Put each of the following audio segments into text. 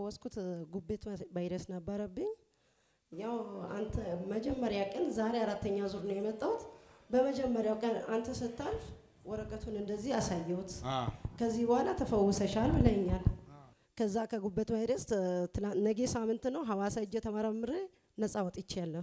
የተፈወስኩት ጉቤት ቫይረስ ነበረብኝ። ያው አንተ መጀመሪያ ቀን ዛሬ አራተኛ ዙር ነው የመጣሁት። በመጀመሪያው ቀን አንተ ስታልፍ ወረቀቱን እንደዚህ አሳየሁት። ከዚህ በኋላ ተፈውሰሻል ብለኛል። ከዛ ከጉበት ቫይረስ ትላ- ነገ ሳምንት ነው ሐዋሳ እጄ ተመረምሬ ነፃ ወጥቻለሁ።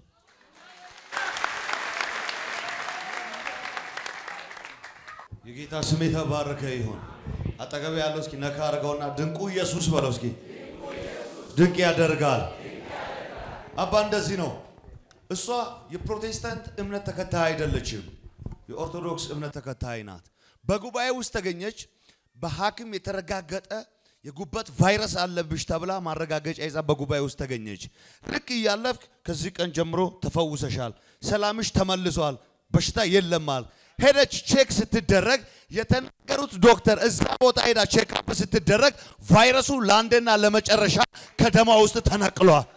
የጌታ ስም የተባረከ ይሁን። አጠገብ ያለው እስኪ ነካ አድርገውና ድንቁ ኢየሱስ በለው እስኪ። ድንቅ ያደርጋል። አባ እንደዚህ ነው። እሷ የፕሮቴስታንት እምነት ተከታይ አይደለችም፣ የኦርቶዶክስ እምነት ተከታይ ናት። በጉባኤ ውስጥ ተገኘች። በሐኪም የተረጋገጠ የጉበት ቫይረስ አለብሽ ተብላ ማረጋገጫ ይዛ በጉባኤ ውስጥ ተገኘች። ልክ እያለፍክ ከዚህ ቀን ጀምሮ ተፈውሰሻል፣ ሰላምሽ ተመልሷል፣ በሽታ የለማል። ሄደች ቼክ ስትደረግ የተናገሩት ዶክተር እዛ ቦታ ሄዳ ቼክ አፕ ስትደረግ ቫይረሱ ለአንዴና ለመጨረሻ ከደማ ውስጥ ተነቅሏል።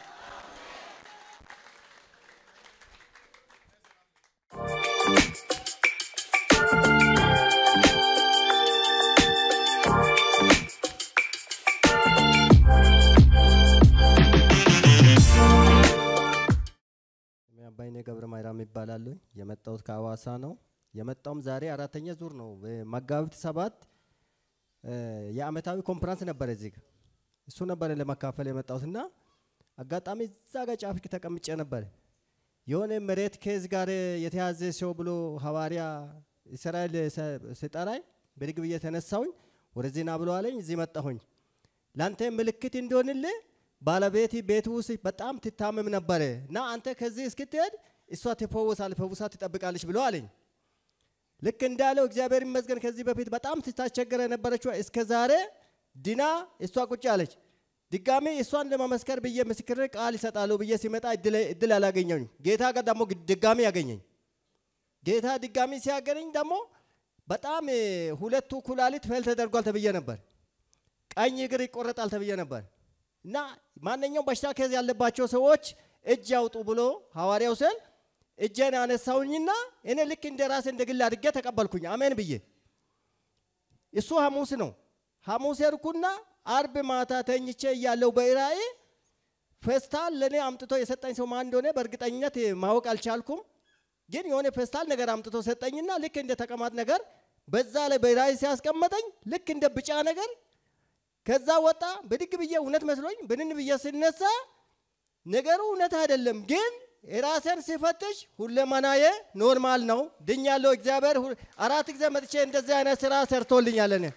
ስሜ አባይኔ ገብረ ማርያም ይባላሉ። የመጣሁት ከአዋሳ ነው። የመጣውም ዛሬ አራተኛ ዙር ነው። መጋቢት ሰባት እ፣ የአመታዊ ኮንፈረንስ ነበር እዚህ ጋር እሱ ነበር ለመካፈል የመጣሁት እና አጋጣሚ እዛ ጋር ጫፍ ተቀምጬ ነበር። የሆነ መሬት ኬዝ ጋር የተያዘ ሰው ብሎ ሐዋርያ እስራኤል ሰ- ሲጠራኝ ብድግ ብዬ ተነሳሁኝ። ወደዚህ ና ብሎ አለኝ። እዚህ መጣሁኝ። ለአንተ ምልክት እንዲሆንልህ ባለቤት ቤት ውስጥ በጣም ትታመም ነበረ እና አንተ ከዚህ እስክትሄድ እሷ ትፈወሳል ፈውሳ ትጠብቃለች ብሎ አለኝ። ልክ እንዳለው እግዚአብሔር ይመስገን ከዚህ በፊት በጣም ስታስቸገረ የነበረችው እስከ ዛሬ ድና እሷ ቁጭ አለች። ድጋሜ እሷን ለመመስከር ብዬ ምስክር ቃል ይሰጣሉ ብዬ ሲመጣ እድል- እድል አላገኘኝ። ጌታ ጋር ደግሞ ድጋሜ ያገኘኝ። ጌታ ድጋሚ ሲያገኘኝ ደግሞ በጣም እ፣ ሁለቱ ኩላሊት ፌል ተደርጓል ተብዬ ነበር። ቀኝ እግር ይቆረጣል ተብዬ ነበር እና ማንኛውም በሽታ ከዚ ያለባቸው ሰዎች እጅ ያውጡ ብሎ ሐዋርያው ስል እጄን አነሳውኝና እኔ ልክ እንደ ራሴ እንደ ግል አድርጌ ተቀበልኩኝ። አሜን ብዬ እሱ ሐሙስ ነው። ሐሙስ ሄድኩና አርብ ማታ ተኝቼ እያለው በራእይ ፌስታል ለእኔ አምጥቶ የሰጠኝ ሰው ማን እንደሆነ በእርግጠኝነት ማወቅ አልቻልኩም። ግን የሆነ ፌስታል ነገር አምጥቶ ሰጠኝና ልክ እንደ ተቀማጥ ነገር በዛ ላይ በራእይ ሲያስቀመጠኝ ልክ እንደ ብጫ ነገር ከዛ ወጣ። ብድግ ብዬ እውነት መስሎኝ ብንን ብዬ ስነሳ ነገሩ እውነት አይደለም፣ ግን ራሴን ሲፈትሽ ሁለመናዬ ኖርማል ነው። ድኛለሁ። እግዚአብሔር ሁ- አራት ጊዜ መጥቼ እንደዚህ አይነት ስራ ሰርቶልኛል። እኔ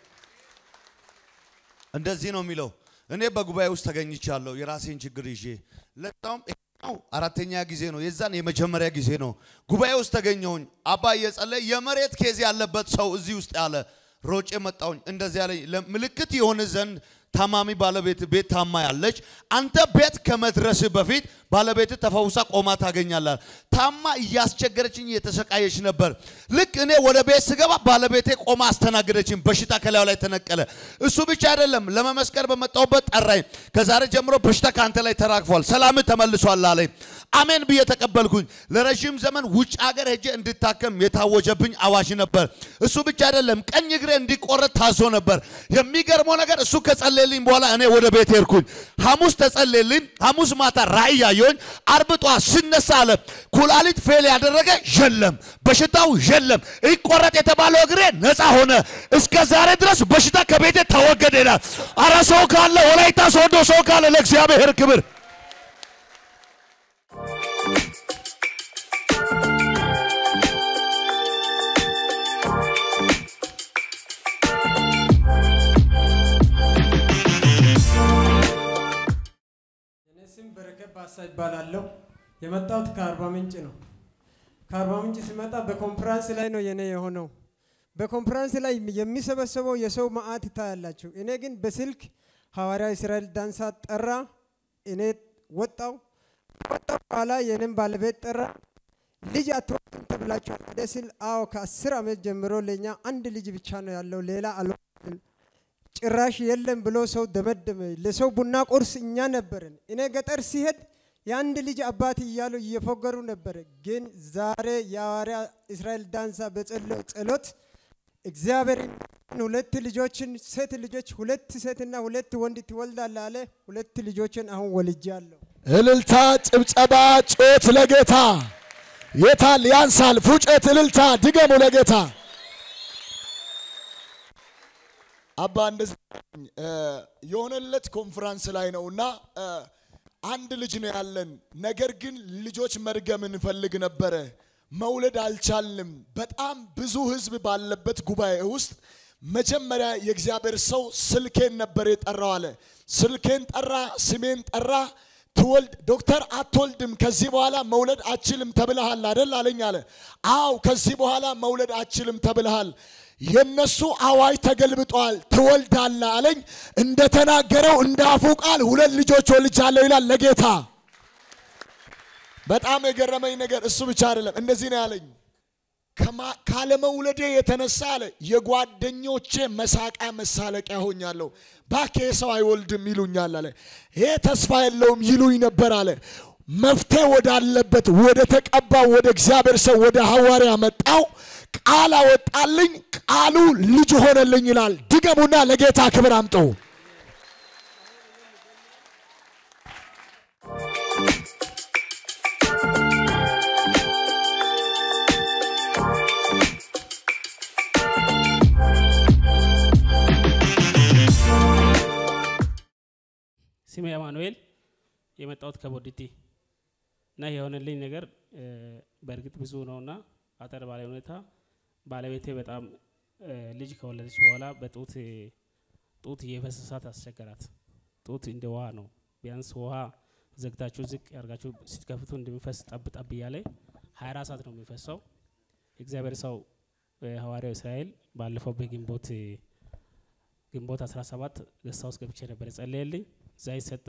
እንደዚህ ነው የሚለው። እኔ በጉባኤ ውስጥ ተገኝቻለሁ የራሴን ችግር ይዤ። ለዛውም ይኸው አራተኛ ጊዜ ነው፣ የዛን የመጀመሪያ ጊዜ ነው። ጉባኤ ውስጥ ተገኘሁኝ። አባ እየጸለየ የመሬት ኬዝ ያለበት ሰው እዚህ ውስጥ ያለ ሮጬ መጣሁኝ። እንደዚህ ያለኝ ለምልክት የሆነ ዘንድ ታማሚ ባለቤት ቤት ታማ ያለች አንተ ቤት ከመድረስ በፊት ባለቤት ተፈውሳ ቆማ ታገኛላል። ታማ እያስቸገረችኝ እየተሰቃየች ነበር። ልክ እኔ ወደ ቤት ስገባ ባለቤቴ ቆማ አስተናገደችኝ። በሽታ ከላዩ ላይ ተነቀለ። እሱ ብቻ አይደለም፣ ለመመስከር በመጣሁበት ጠራኝ። ከዛሬ ጀምሮ በሽታ ከአንተ ላይ ተራግፏል፣ ሰላም ተመልሷል አለኝ። አሜን ብዬ ተቀበልኩኝ። ለረዥም ዘመን ውጭ ሀገር ሄጄ እንድታከም የታወጀብኝ አዋጅ ነበር። እሱ ብቻ አይደለም፣ ቀኝ እግሬ እንዲቆረጥ ታዞ ነበር። የሚገርመው ነገር እሱ ከጸለየልኝ በኋላ እኔ ወደ ቤት ሄድኩኝ። ሐሙስ ተጸለየልኝ። ሐሙስ ማታ ራእይ ያየሁኝ። አርብ ጠዋት ስነሳ አለ ኩላሊት ፌል ያደረገ የለም፣ በሽታው የለም። ይቆረጥ የተባለው እግሬ ነፃ ሆነ። እስከ ዛሬ ድረስ በሽታ ከቤቴ ተወገደ ይላል። አረ ሰው ካለ ወላይታ ሶዶ ሰው ካለ ለእግዚአብሔር ክብር እኔ ስም በረከት ባሳ ይባላለሁ። የመጣሁት ከአርባ ምንጭ ነው። ከአርባ ምንጭ ሲመጣ በኮንፈረንስ ላይ ነው የኔ የሆነው። በኮንፈረንስ ላይ የሚሰበሰበው የሰው መዓት ይታያላችሁ። እኔ ግን በስልክ ሐዋርያ እስራኤል ዳንሳ ጠራ። እኔ ወጣው ወጣው በኋላ የኔም ባለቤት ጠራ። ልጅ አትወልድም ተብላችኋል ወደ ስል አዎ ከአስር ዓመት ጀምሮ ለእኛ አንድ ልጅ ብቻ ነው ያለው ሌላ አልወልድም ጭራሽ የለም ብሎ ሰው ደመደመ። ለሰው ቡና ቁርስ እኛ ነበርን። እኔ ገጠር ሲሄድ የአንድ ልጅ አባት እያሉ እየፎገሩ ነበረ። ግን ዛሬ የሐዋርያ እስራኤል ዳንሳ በጸለው ጸሎት እግዚአብሔር ሁለት ልጆችን ሴት ልጆች ሁለት ሴትና ሁለት ወንድ ትወልዳለህ አለ። ሁለት ልጆችን አሁን ወልጃለሁ። እልልታ፣ ጭብጨባ፣ ጮት ለጌታ የታል? ያንሳል። ፉጨት፣ እልልታ፣ ድገሙ ለጌታ። አባ እንደዚህ እ፣ የሆነለት ኮንፈረንስ ላይ ነውና እ፣ አንድ ልጅ ነው ያለን። ነገር ግን ልጆች መድገም እንፈልግ ነበረ፣ መውለድ አልቻልንም። በጣም ብዙ ህዝብ ባለበት ጉባኤ ውስጥ መጀመሪያ የእግዚአብሔር ሰው ስልኬን ነበር የጠራው አለ። ስልኬን ጠራ፣ ስሜን ጠራ። ትወልድ ዶክተር አትወልድም፣ ከዚህ በኋላ መውለድ አችልም ተብልሃል አደል አለኝ አለ። አው ከዚህ በኋላ መውለድ አችልም ተብልሃል። የነሱ አዋጅ ተገልብጧል፣ ትወልዳለህ አለኝ። እንደተናገረው እንደ አፉ ቃል ሁለት ልጆች ወልጃለሁ ይላል ለጌታ። በጣም የገረመኝ ነገር እሱ ብቻ አይደለም፣ እንደዚህ ነው ያለኝ ከማ- ካለመውለዴ የተነሳ አለ የጓደኞቼ መሳቂያ መሳለቂያ ሆኛለሁ። ባኬ ሰው አይወልድም ይሉኛል አለ። ይሄ ተስፋ የለውም ይሉኝ ነበር አለ። መፍትሄ ወዳለበት ወደ ተቀባው ወደ እግዚአብሔር ሰው ወደ ሐዋርያ መጣው። ቃል አወጣልኝ፣ ቃሉ ልጅ ሆነልኝ ይላል። ድገሙና ለጌታ ክብር አምጡ። ስሜ አማኑኤል የመጣሁት ከቦዲቲ እና የሆነልኝ ነገር እ፣ በእርግጥ ብዙ ነውና አጠር ባለ ሁኔታ ባለቤቴ በጣም እ፣ ልጅ ከወለደች በኋላ በጡት ጡት እየፈሰሳት አስቸገራት። ጡት እንደ ውሃ ነው። ቢያንስ ውሃ ዘግታችሁ ዝቅ ያርጋችሁ ስትከፍቱ እንደሚፈስ ጠብ ጠብ እያለ 24 ሰዓት ነው የሚፈሰው። የእግዚአብሔር ሰው እ፣ ሐዋርያው እስራኤል ባለፈው በግንቦት ግንቦት 17 ገስታ ውስጥ ገብቼ ነበር የጸለየልኝ እዛ ይሰጠ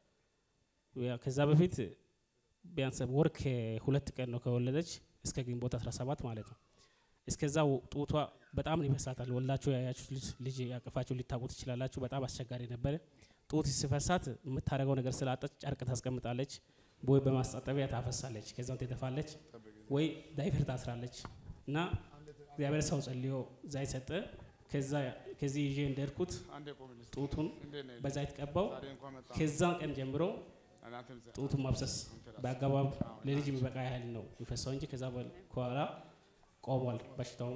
ያ- ከዛ በፊት ቢያንስ ወር ከሁለት ቀን ነው ከወለደች እስከ ግንቦት 17 ማለት ነው። እስከዛ ወ- ጡቷ በጣም ነው ይፈሳታል። ወላችሁ ያያችሁት ልጅ ልጅ ያቅፋችሁ ሊታቁ ትችላላችሁ። በጣም አስቸጋሪ ነበረ። ጡት ሲፈሳት የምታደርገው ነገር ስላጣች ጨርቅ ታስቀምጣለች፣ ወይ በማስጣጠቢያ ታፈሳለች፣ ከዛም ትተፋለች፣ ወይ ዳይፐር ታስራለች እና እግዚአብሔር ሰው ጸልዮ ዛይ ሰጠ። ከዛ ከዚህ ይዤ እንደርኩት ጡቱን በዛይት ቀባው። ከዛን ቀን ጀምሮ ጡቱን ማብሰስ በአገባብ ለልጅ የሚበቃ ያህል ነው የሚፈሰው እንጂ ከዛ በ- በኋላ ቆሟል በሽታው።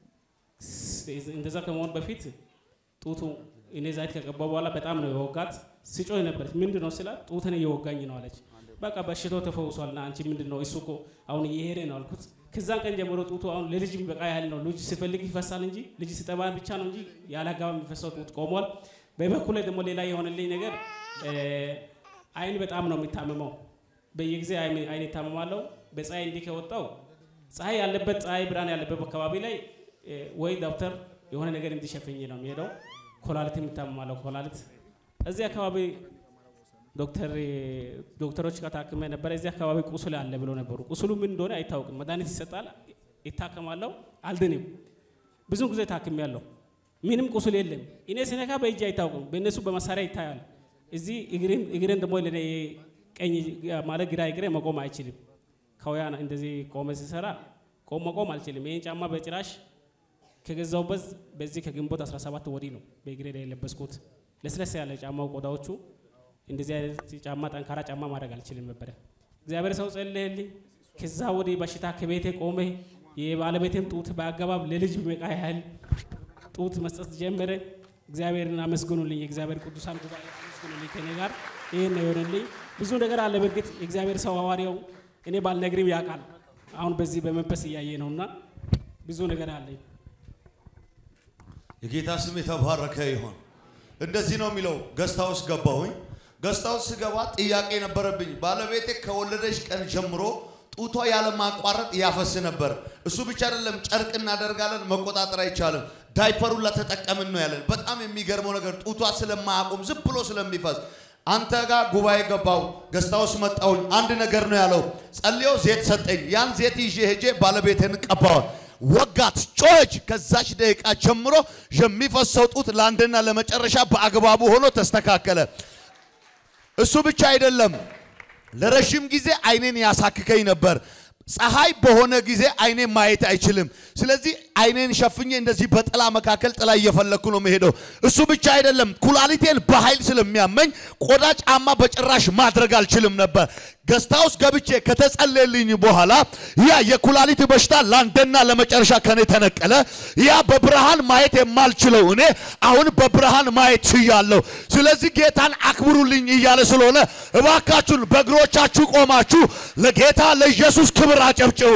ስ- እንደዛ ከመሆን በፊት ጡቱ እኔ ዛይት ከቀባው በኋላ በጣም ነው የወጋት። ስጮህ ነበረች። ምንድን ነው ስላት ጡትን እየወጋኝ ነው አለች። በቃ በሽታው ተፈውሷል ና አንቺ ምንድን ነው እሱ እኮ አሁን እየሄደ ነው አልኩት። ከዛን ቀን ጀምሮ ጡቱ አሁን ለልጅ የሚበቃ ያህል ነው። ልጅ ሲፈልግ ይፈሳል እንጂ ልጅ ሲጠባ ብቻ ነው እንጂ ያለ አግባብ የሚፈሰው ጡት ቆሟል። በበኩል ደግሞ ሌላ የሆነልኝ ነገር እ፣ አይን በጣም ነው የሚታመመው። በየጊዜ አይን አይን ይታመማለሁ። በፀሐይ እንዲህ ከወጣው ፀሐይ ያለበት ፀሐይ ብርሃን ያለበት አካባቢ ላይ እ፣ ወይ ዶክተር የሆነ ነገር እንዲሸፍኝ ነው የሚሄደው። ኮላሊት የሚታመማለሁ ኮላሊት እዚህ አካባቢ ዶክተር ዶክተሮች ጋር ታክሜ ነበረ። እዚህ አካባቢ ቁስል አለ ብሎ ነበሩ። ቁስሉ ምን እንደሆነ አይታወቅም። መድኃኒት ይሰጣል፣ ይታከማለሁ፣ አልድንም። ብዙ ጊዜ ታክሜያለሁ፣ ምንም ቁስል የለም። እኔ ሲነካ በእጅ አይታወቅም፣ በእነሱ በመሳሪያ ይታያል። እዚህ እግሬን እግሬን ደግሞ ለኔ ቀኝ ማለት ግራ እግሬ መቆም አይችልም። ከውያ እንደዚህ ቆመ ሲሰራ ቆም መቆም አልችልም። ይህን ጫማ በጭራሽ ከገዛውበት በዚህ ከግንቦት 17 ወዲህ ነው በእግሬ ላይ የለበስኩት። ለስለስ ያለ ጫማው ቆዳዎቹ እንደዚህ አይነት ጫማ ጠንካራ ጫማ ማድረግ አልችልም ነበረ። እግዚአብሔር ሰው ጸለየልኝ። ከዛ ወዲህ በሽታ ከቤቴ ቆመ። የባለቤቴም ጡት በአገባብ ለልጅ የሚበቃ ያህል ጡት መስጠት ጀመረ። እግዚአብሔርን አመስግኑልኝ። የእግዚአብሔር ቅዱሳን ጉባኤ አመስግኑልኝ። ከኔ ጋር ይህን ነው የሆነልኝ። ብዙ ነገር አለ። በእርግጥ የእግዚአብሔር ሰው ሐዋርያው እኔ ባልነግርም ያውቃል። አሁን በዚህ በመንፈስ እያየ ነውና ብዙ ነገር አለኝ። የጌታ ስም የተባረከ ይሆን። እንደዚህ ነው የሚለው። ገስታ ውስጥ ገባሁኝ። ገስታ ውስጥ ስገባ ጥያቄ ነበረብኝ። ባለቤቴ ከወለደች ቀን ጀምሮ ጡቷ ያለ ማቋረጥ ያፈስ ነበር። እሱ ብቻ አይደለም፣ ጨርቅ እናደርጋለን፣ መቆጣጠር አይቻልም። ዳይፐሩን ለተጠቀምን ነው ያለን። በጣም የሚገርመው ነገር ጡቷ ስለማያቆም ዝም ብሎ ስለሚፈስ አንተ ጋር ጉባኤ ገባው፣ ገስታ ውስጥ መጣሁኝ። አንድ ነገር ነው ያለው። ጸልዮ ዜት ሰጠኝ። ያን ዜት ይዤ ሄጄ ባለቤቴን ቀባዋል። ወጋት፣ ጮኸች። ከዛች ደቂቃ ጀምሮ የሚፈሰው ጡት ለአንድና ለመጨረሻ በአግባቡ ሆኖ ተስተካከለ። እሱ ብቻ አይደለም፣ ለረዥም ጊዜ አይኔን ያሳክከኝ ነበር። ፀሐይ በሆነ ጊዜ አይኔ ማየት አይችልም። ስለዚህ አይኔን ሸፍኜ እንደዚህ በጥላ መካከል ጥላ እየፈለግኩ ነው መሄደው። እሱ ብቻ አይደለም፣ ኩላሊቴን በኃይል ስለሚያመኝ ቆዳ ጫማ በጭራሽ ማድረግ አልችልም ነበር። ገስታ ውስጥ ገብቼ ከተጸለየልኝ በኋላ ያ የኩላሊት በሽታ ለአንድና ለመጨረሻ ከኔ ተነቀለ። ያ በብርሃን ማየት የማልችለው እኔ አሁን በብርሃን ማየት ችያለሁ። ስለዚህ ጌታን አክብሩልኝ እያለ ስለሆነ እባካችሁን በእግሮቻችሁ ቆማችሁ ለጌታ ለኢየሱስ ክብር አጨብጭቡ።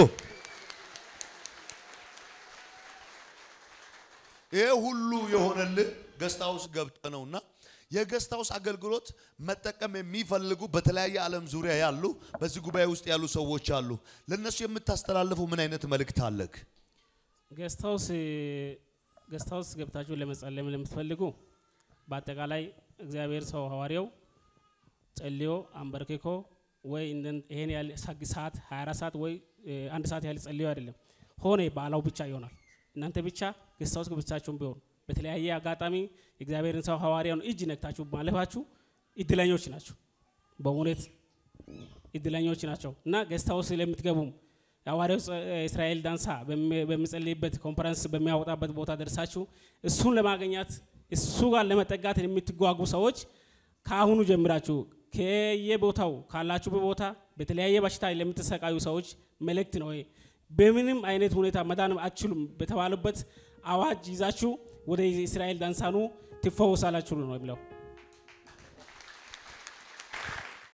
ይሄ ሁሉ የሆነልህ ገስታ ውስጥ ገብተ ነውና የገስት ሃውስ አገልግሎት መጠቀም የሚፈልጉ በተለያየ ዓለም ዙሪያ ያሉ በዚህ ጉባኤ ውስጥ ያሉ ሰዎች አሉ። ለነሱ የምታስተላልፈው ምን አይነት መልእክት አለክ? ጌስት ሃውስ ጌስት ሃውስ ገብታችሁ ለመጸለም ለምትፈልጉ በአጠቃላይ እግዚአብሔር ሰው ሐዋርያው ጸልዮ አንበርክኮ ወይ እንደን- ይሄን ያህል ሰግ- ሰዓት 24 ሰዓት ወይ እ, አንድ ሰዓት ያህል ጸልዮ አይደለም ሆነ ባላው ብቻ ይሆናል። እናንተ ብቻ ጌስት ሃውስ ገብታችሁም ቢሆን በተለያየ አጋጣሚ የእግዚአብሔርን ሰው ሐዋርያውን እጅ ነክታችሁ ማለፋችሁ እድለኞች ናቸው። በእውነት እድለኞች ናቸው እና ጌስት ሃውስ ለምትገቡም የሐዋርያው ጸ- እስራኤል ዳንሳ በሚ- በሚጸልይበት ኮንፈረንስ በሚያወጣበት ቦታ ደርሳችሁ እሱን ለማግኘት እሱ ጋር ለመጠጋት የምትጓጉ ሰዎች ከአሁኑ ጀምራችሁ ከየቦታው ካላችሁ ቦታ በተለያየ በሽታ ለምትሰቃዩ ሰዎች መልእክት ነው። ይሄ። በምንም አይነት ሁኔታ መዳን አትችሉም በተባሉበት አዋጅ ይዛችሁ ወደ እስራኤል ዳንሳኑ ትፈወሳላችሁ ነው የሚለው።